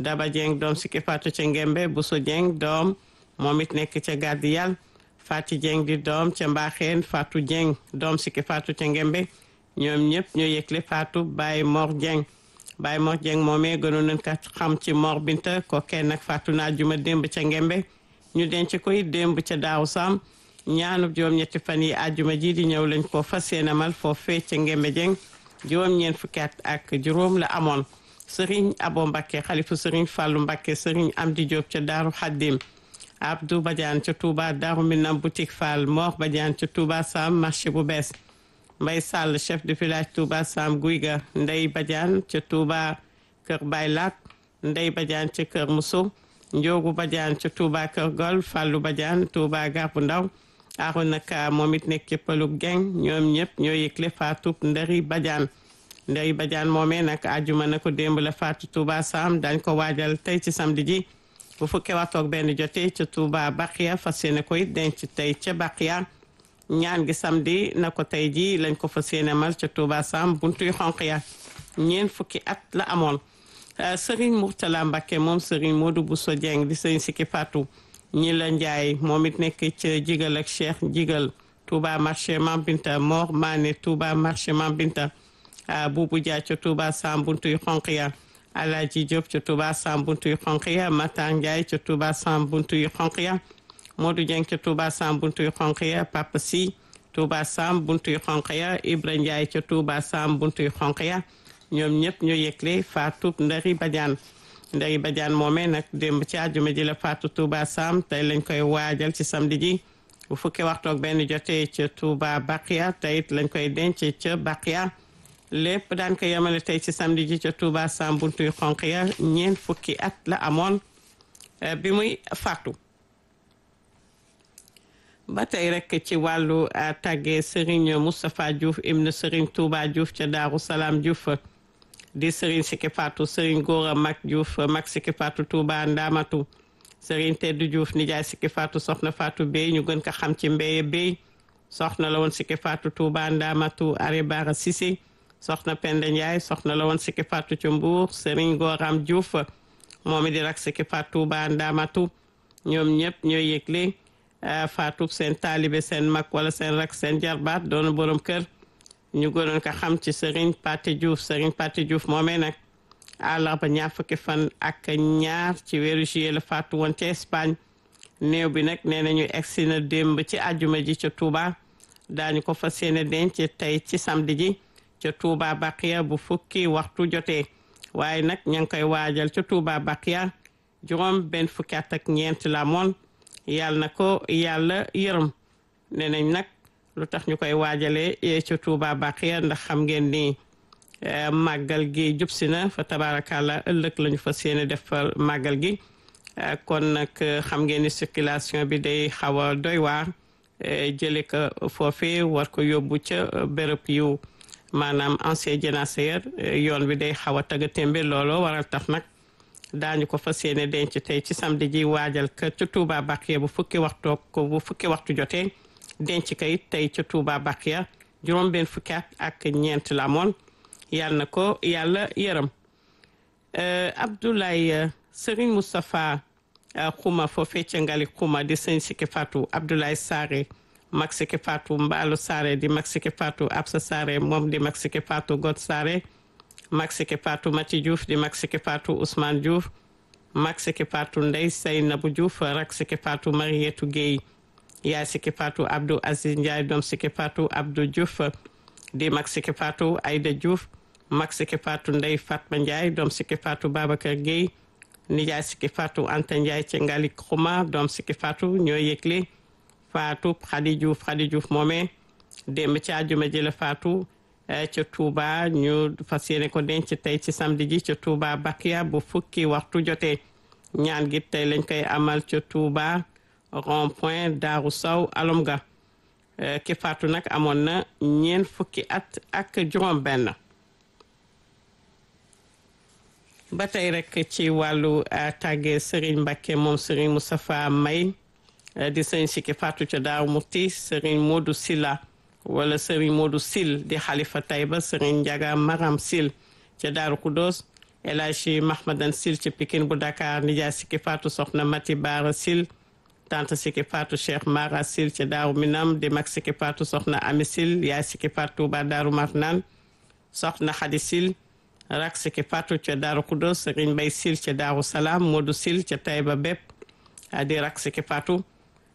Daba Dieng doom sikki faatu ca Ngembe Bousso Dieng doom moom it nekk ca Gàddi Yàlla Fati Dieng di doom ca Mbaxeen Fatou Dieng doom sikki faatu ca Ngembe ñoom ñëpp ñoo yëgle faatu Baye Mor Dieng Baye Mor Dieng moomee gënoon nañ ko xam ci Mor Binta ko kenn nag faatu naa juma démb ca Ngembe ñu denc koy démb ca Daaw Sam ñaanub juróom-ñetti fan yi àjjuma ji di ñëw lañ ko fas yéene amal foofee ca Ngembe Dieng juróom-ñeent fukki at ak juróom la amoon Serigne Abo Mbakke xalifu Serigne Fallou Mbakke Serigne Amdi Diop ca Daaru Xaddim Abdou Badiane ca Touba Daaru Minam boutique Fall Mor Badiane ca Touba Sam marché bu bees Mbay Sall chef de village Touba Sam Guyga Ndey Badiane ca Touba Kër Baylat Ndey Badiane ca Kër Muso Njoogu Badiane ca Touba Kër Gol Fallou Badiane Touba Garbu Ndaw Arona Ka moom it nekk ca Pëlug Geng ñoom ñëpp ñoo yëgle faatu Ndari Badiane Ndari Badiane moomee nag àjjuma na ko démb la faatu Touba Sam dañ ko waajal tey ci samedi ji bu fukkee waxtu ak benn jotee ca Touba Baqiya fas yéene koy denc tey ca Baqiya ñaan gi samedi na ko tey ji lañ ko fas yéene mal ca Touba Sam buntuy xonq ya ñeent fukki at la amoon Serigne Mourtala Mbakke moom Serigne Modou Bousso Dieng di Serigne Sikki Fatou ñi la Njaay moom it nekk ca jigal ak Cheikh jigal Touba marché Mambinta Mor Mané Touba marché Mambinta Boubou Dia ca Touba Sam buntuy xonq ya Alaji Diop ca Touba Sam buntuy xonq ya Matar Ndiaye ca Touba Sam buntuy xonq ya Modou Dieng ca Touba Sam buntuy xonq ya Papa Si Touba Sam buntuy xonq ya Ibra Ndiaye ca Touba Sam buntuy xonq ya ñoom ñëpp ñoo yëgle faatu Ndari Badiane Ndari Badiane moomee nag démb ci àjjuma ji la faatu Touba Sam tey lañ koy waajal ci samedi ji bu fukki waxtu ak benn jotee ca Touba Baqiya tey it lañ koy denc ca Baqiya lépp daan ko yemale tey ci samedi ji ca Touba Sam buntuy xonq ya ñeent fukki at la amoon bi muy faatu ba tey rek ci wàllu tàggee Serigne Moustapha Diouf ibn Serigne Touba Diouf ca Daaru Salaam Diouf di Serigne Sikki Fatou Serigne Gora Mag Diouf Mag Sikki Fatou Touba Ndamatu Serigne Teddu Diouf nijaay Sikki Fatou soxna Fatou Bey ñu gën ko xam ci Mbeye Bey soxna la woon Sikki Fatou Touba Ndamatu Are Bara Cissé soxna Penda Ndiaye soxna la woon Sikki Fatou ca Mbour Serigne Goram Diouf moom it di rak Sikki Fatou Touba Ndamatu ñoom ñëpp ñooy yëgle faatu seen taalibe seen mag wala seen rak seen jarbaat doon borom kër ñu gënoon ko xam ci Serigne Paté Diouf Serigne Paté Diouf moomee nag àllarba ñaar fukki fan ak ñaar ci weeru juillet la faatu woon ca Espagne néew bi nag nee nañu egsi na démb ci àjjuma ji ca Touba daañu ko fas yéene denc tey ci samedi ji ca Touba Baqiya bu fukki waxtu jotee waaye nag ña ngi koy waajal ca Touba Baqiya juróom benn fukki at ak ñeent la moon yàlla na ko yàlla yërëm nee nañ nag lu tax ñu koy waajalee ca Touba Baqiya ndax xam ngeen ni màggal gi jub si na fa tabaarakàlla ëllëg la ñu fas yéene def màggal gi kon nag xam ngeen ni circulation bi day xaw a doy waar jële ko foofee war ko yóbbu ca béréb yu maanaam ancien jénaceur yoon bi day xaw a tagga témbe looloo waral tax nag daañu ko fas yéene denc tey ci samedi ji waajal ka ca Touba Baqiya bu fukki waxtu ko bu fukki waxtu jotee denc ka it tey ca Touba Baqiya juróom benn fukki at ak ñeent la moon yàlla na ko yàlla yërëm Abdoulaye Serigne Moustapha Xuma foofee ca Ngali Xuma di sëñ Sikki Fatou Abdoulaye Sare mag Sikki Fatou Mbaalu Sare di mag Sikki Fatou Absa Sare moom di mag Sikki Fatou God Sare mag Sikki Fatou Mati Diouf di mag Sikki Fatou Ousmane Diouf mag Sikki Fatou Ndey Seynabou Diouf rak Sikki Fatou Marietou Guèye yaay Sikki Fatou Abdou Aziz Ndiaye doom Sikki Fatou Abdou Diouf di mag Sikki Fatou Aïda Diouf mag Sikki Fatou Ndey Fatma Ndiaye doom Sikki Fatou Babacar Guèye nijaay Sikki Fatou Anta Ndiaye ci Ngali Xuma doom Sikki Fatou ñoo yëgle Fatou Khady Diouf Khady Diouf moomee démb ci àjjuma ji la Fatou ca Touba ñu fas yéene ko denc tey ci samedi ji ca Touba Bakiya bu fukki waxtu jotee ñaan gi tey lañ koy amal ca Touba rond point Daaru Saw Alomga ki faatu nag amoon na ñeent fukki at ak juróom benn ba tey rek ci wàllu tàggee Serigne Mbacke moom Serigne Moustapha May di sëñ Sikki faatu ca Daaru Murti Serigne Modou Silla wala Serigne Modou Sil di xalifa Tayba Serigne Ndiaga Maram Sil ca Daaru Kudos El Hadji Mahmadan Sil ci Pikine bu Dakar nijaay Sikki Fatou soxna Mati Baara Sil tante Sikki Fatou Cheikh Mara Sil ci Daaru Minam di mag Sikki Fatou soxna Ami Sil yaay Sikki Fatou Touba Daaru Marnaan soxna Xadi Sil rak Sikki Fatou ca Daaru Kudos Sëriñ Mbay Sil ca Daaru Salaam Modou Sil ca Tayba Bépp di rak Sikki Fatou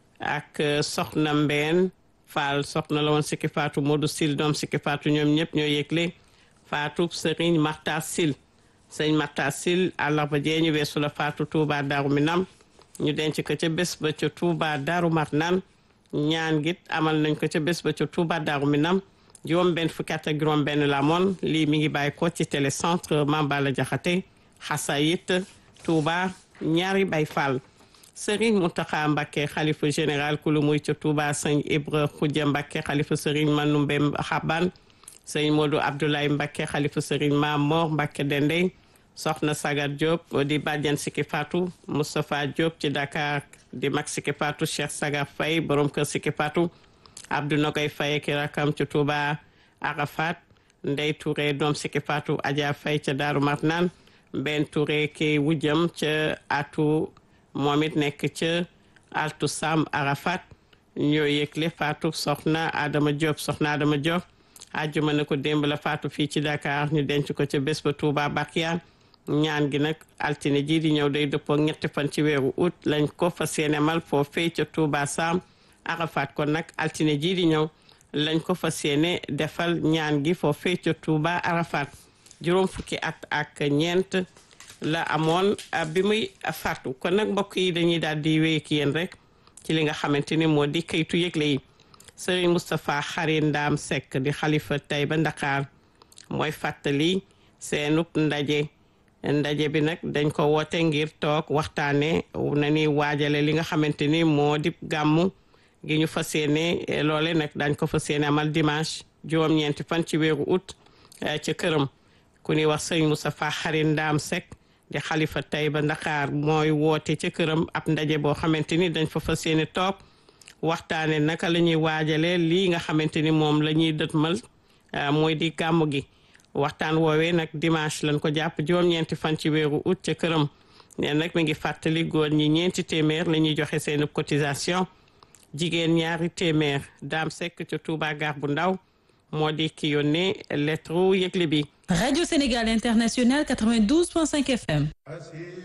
ak soxna Mbeen Fall soxna la woon Sikki Fatou Modou Sil doom Sikki Fatou ñoom ñëpp ñoo yëgle Fatou Sëriñ Maxtaar Sil sëñ Maxtaar Sil àllarba jee ñu weesu la Fatou Touba Daaru Minam ñu denc ko ca bés ba ca Touba Daaru Marnaan ñaan git amal nañ ko ca bés ba ca Touba Daaru Minam juróom benn fukki at ak juróom benn la moon lii mi ngi bàyyi ko ci télécentre Mambala Jaxate Xasayit Touba ñaari bay Fall Serigne Mountakha Mbacké xalifa général ku lu muy ca Touba sëñ Ibra Khoudia Mbacké xalifa Serigne Manoumbe Xaban sëñ Modou Abdoulaye Mbacké xalifa Serigne Mamor Mbacké Dendey soxna Sagar Diop di bàjjan Sikki Fatou Moustapha Diop ci Dakar di mag Sikki Fatou Cheikh Sagar Faye borom kër Sikki Fatou Abdou Nogay Faye ki rakam ci Touba Arafat Ndey Touré doom Sikki Fatou Adja Faye ca Daaru Marnaan Ben Touré ki wujjam ca atu moom it nekk ca altu Sam Arafat ñoo yëgle Fatou soxna Adama Diop soxna Adama Diop àjjuma na ko démb la Fatou fii ci Dakar ñu denc ko ca bés ba Touba Bakiya ñaan gi nag altine ji di ñëw day dëppoo ñetti fan ci weeru août lañ ko fas yéene mal foofee ca Touba Sam Arafat kon nag altine ji di ñëw lañ ko fas yéene defal ñaan gi foofee ca Touba Arafat juróom fukki at ak ñeent la amoon bi muy faatu kon nag mbokk yi dañuy daal di wéy ak yéen rek ci li nga xamante ni moo di kayitu yëgle yi Serigne Moustapha Xari Ndaam Seck di xalifa Taïba Ndakaar mooy fàttali seenub ndaje ndaje bi nag dañ ko woote ngir toog waxtaane na ni waajale li nga xamante ni moo di gàmmu gi ñu fas yéene loole nag dañ ko fas yéene amal dimanche juróom-ñeenti fan ci weeru août ca këram ku ñuy wax Serigne Moustapha Xari Ndaam Seck di xalifa Taïba Ndakaar mooy woote ca këram ab ndaje boo xamante ni dañ fa fas yéene toog waxtaane naka la ñuy waajale lii nga xamante ni moom la ñuy dëtmal mooy di gàmmu gi waxtaan woowee nag dimanche lañ ko jàpp juróom-ñeenti fan ci weeru août ca këram nee nag mi ngi fàttali góor ñi ñeenti téeméer la ñuy joxe seen cotisation jigéen ñaari téeméer daam sekk ca Touba gar bu ndaw moo di ki yónnee lettre yëgle bi Radio Sénégal International 92.5 FM